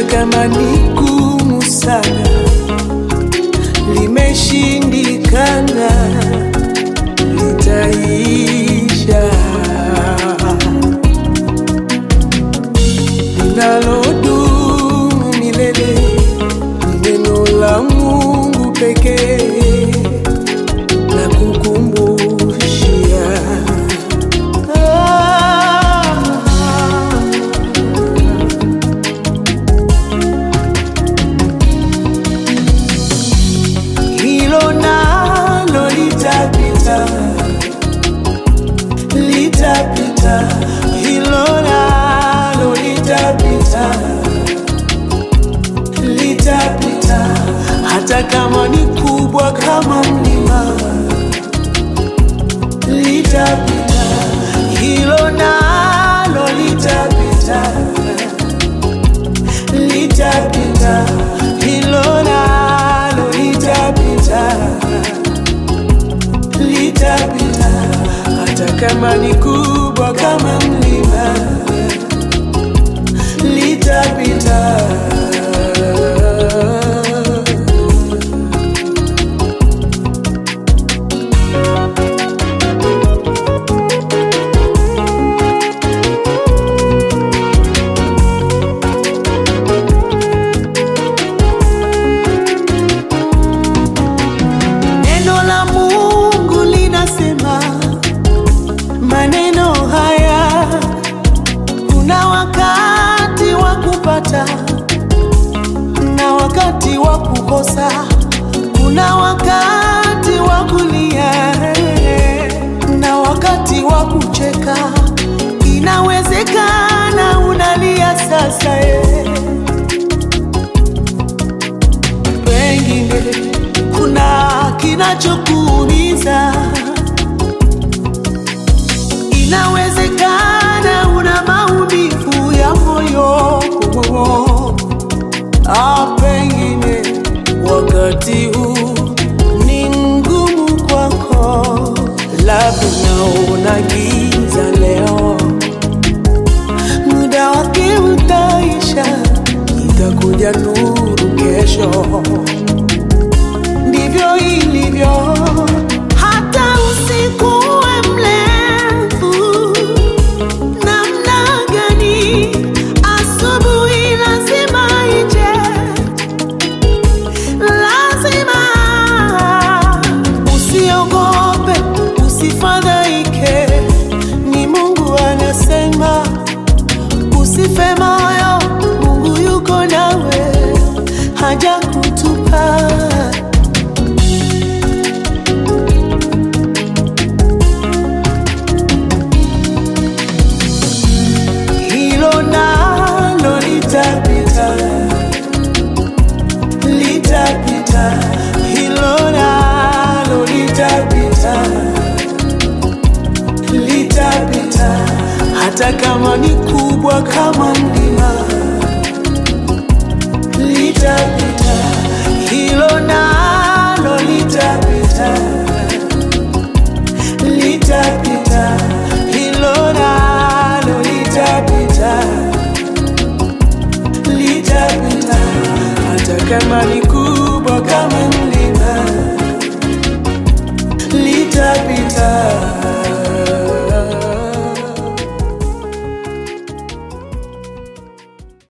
kama ni gumu sana, limeshindikana, litaisha. Linalodumu milele ni neno la Mungu pekee na kukumbushia hilo nalo litapita, litapita, hilo nalo litapita, litapita, hata kama ni kubwa kama mlima, litapita, hilo nalo litapita, litapita, hilo nalo litapita, litapita, hata kama ni kubwa kama mlima, litapita. Neno la Mungu linasema maneno haya, kuna wakati wa kupata na wakati wa kukosa, kuna wakati wa kulia na wakati wa kucheka. Inawezekana unalia sasa eh. Pengine kuna kinachokuumiza, inawezekana una maumivu ya moyo. Hapa